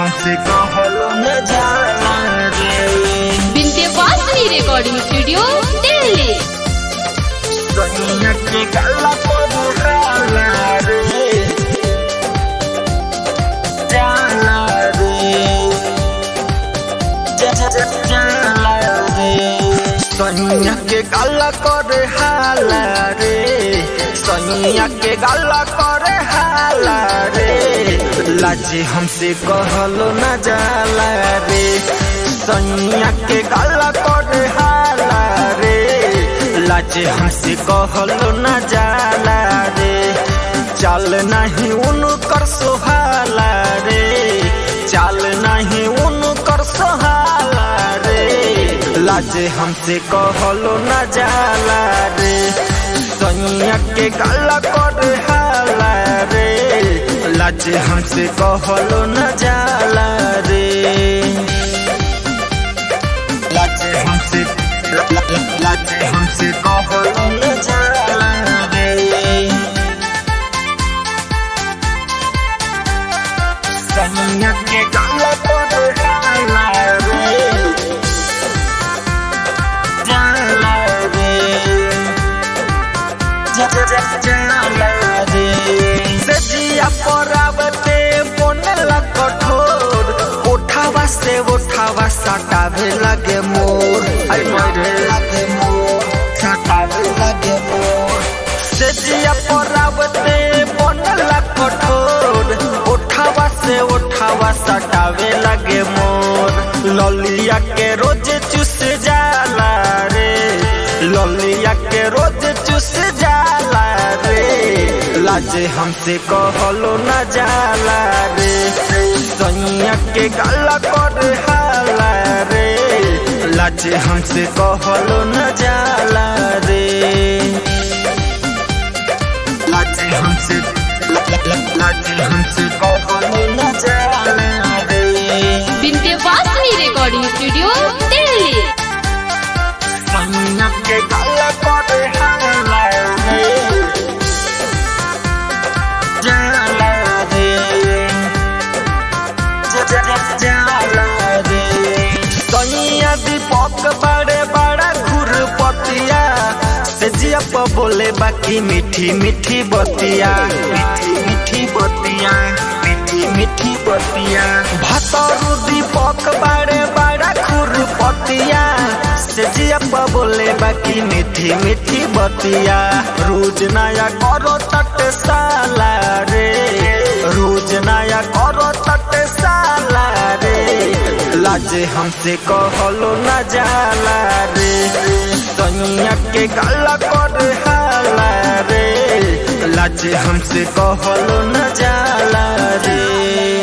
हमसे कहलो न जाला रे विंध्यवासिनी रिकॉर्डिंग स्टूडियो दिल्ली सैया के गला पर जाला रे जाला रे जा- जा- जा- जाला रे सैया के गला कर हाला रे सैया के गला कर हाला रे लाजे हमसे कहलो न जाला रे सैया के गला कर हाला रे लाजे हमसे कहलो न जाला रे चल नहीं उनकर सोहाला रे चल नहीं उनकर सोहाला रे लाजे हमसे कहलो न जाला रे सैया के गला कर हाला रे लाजे हमसे कहलो न जाला रे लाजे हमसे ला- ला- ला- लाजे हमसे कहलो न जाला रे सैया के गला पर हाला रे जाला रे जा- जा- जा- जाला रे सजिया परावते बनला कठोर उठावा से उठावा सटावे लगे मोर आई मरे लगे मोर सटावे लगे मोर सजिया परावते बनला कठोर उठावा से उठावा सटावे लगे मोर ललिया के रोज चुस जाला रे ललिया के रोज चुस जाला रे लाजे हमसे कहलो न जाला रे सैया के गला कर हाला रे लाजे हमसे कहलो न जाला रे लाजे हमसे ला- ला- ला- लाजे हमसे कहलो न जाला रे विंध्यवासिनी रिकॉर्डिंग स्टूडियो दिल्ली सैया के गला कर हाला रे जाला रे जा- जा- जा- जाला रे सैया दीपक बड़े बड़ा खुरपतिया से जिया प बोले बाकी मीठी मीठी बतिया मीठी मीठी बतिया मीठी मीठी बतिया भतरू दीपक बड़े बड़ा खुरपतिया से जिया प बोले बाकी मीठी मीठी बतिया रोज नया करो तट साला रे रोज नया करो तट साला रे लाजे हमसे कहलो न जाला रे सैया के गला कर हाला रे लाजे हमसे कहलो न जाला रे